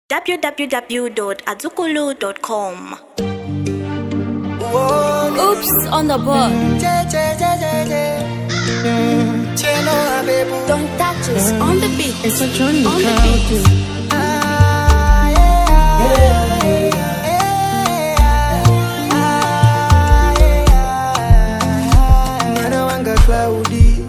www.azukulu.com. Oops on the book. Don't touch us on the beat. It's a journey On the crowd. beat. mwana wanga klaudi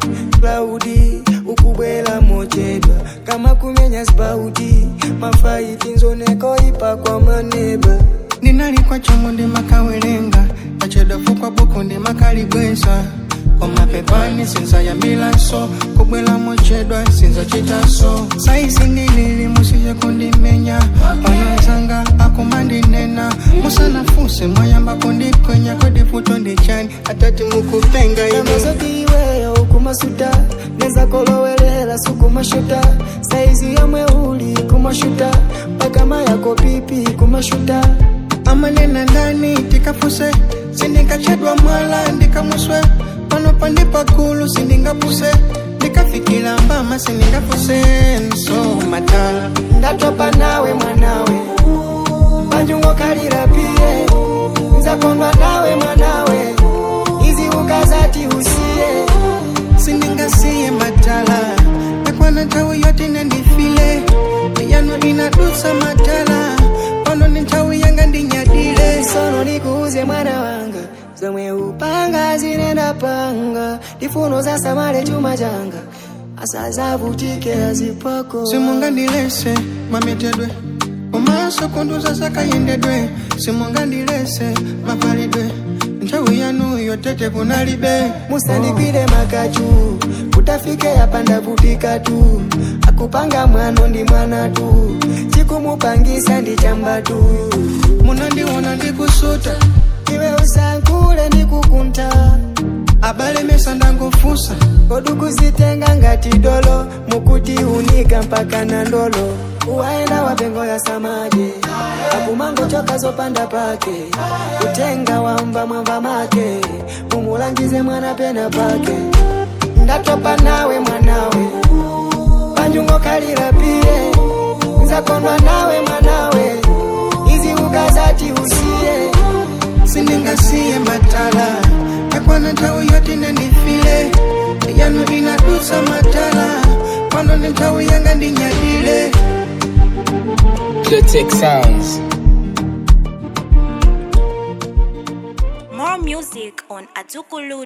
klaudi ukubwela mochedwa kama kumenya spauti mafaiti nzoneko ipa kwa maneba ndinalikwa chongo ndimakawelenga pachedofu kwa buku ndimakalibweza komapepani sinza ya milaso kubwela mochedwa sinza chitaso saisi ndilili musije kundimenya panozanga akumandinena musanafuse mwayamba kundikwenya kwedifuto ndichani atati mukupenga ine amazotiiweyo kumasuta neza kolowelela sukumashuta saizi yamwe uli kumashuta pakama yako pipi kumashuta amanena ndani tikafuse sindingachedwa mwala ndikamuswe pano pandipakulu sindingapuse ndikafikila mbama sindingafuse nso matala ndatopa nawe mwanawe panjungo kalira piye nzakondwa nawe mwanawe izi ukazati usiye sindingasiye matala nakwana nthawi yoti nandifile yano inadusa matala pano ni nthawi yanga ndinyadile sono nikuuze mwana wanga zomwe upanga zinenda panga ndifuno za samale chuma changa asazavutike azipako simungandilese mametedwe umaso kunduza zakayendedwe simungandilese mapalidwe nthawi yanu yotete kunalibe musandikwire makachu kutafike yapanda vutika tu akupanga mwano ndi mwana tu chikumupangisa ndi chamba tu munandiona ndikusuta iwe usankule ndikukunta abalemesa ndangofusa kodukuzitenga ngati dolo mukuti unika mpaka na ndolo uwaenda wapengo ya samaje akumango choka zopanda pake kutenga wamba mwamba make mumulangize mwana pena pake ndatopa nawe mwanawe panjungo kalira piye nzakondwa nawe mwanawe izi ukazati usiye sindingasiye matala nakwana nthawi yoti nandifile yanu inadusa matala pano ni nthawi yanga ndinyadile Clitic Sounds. More music on azukulu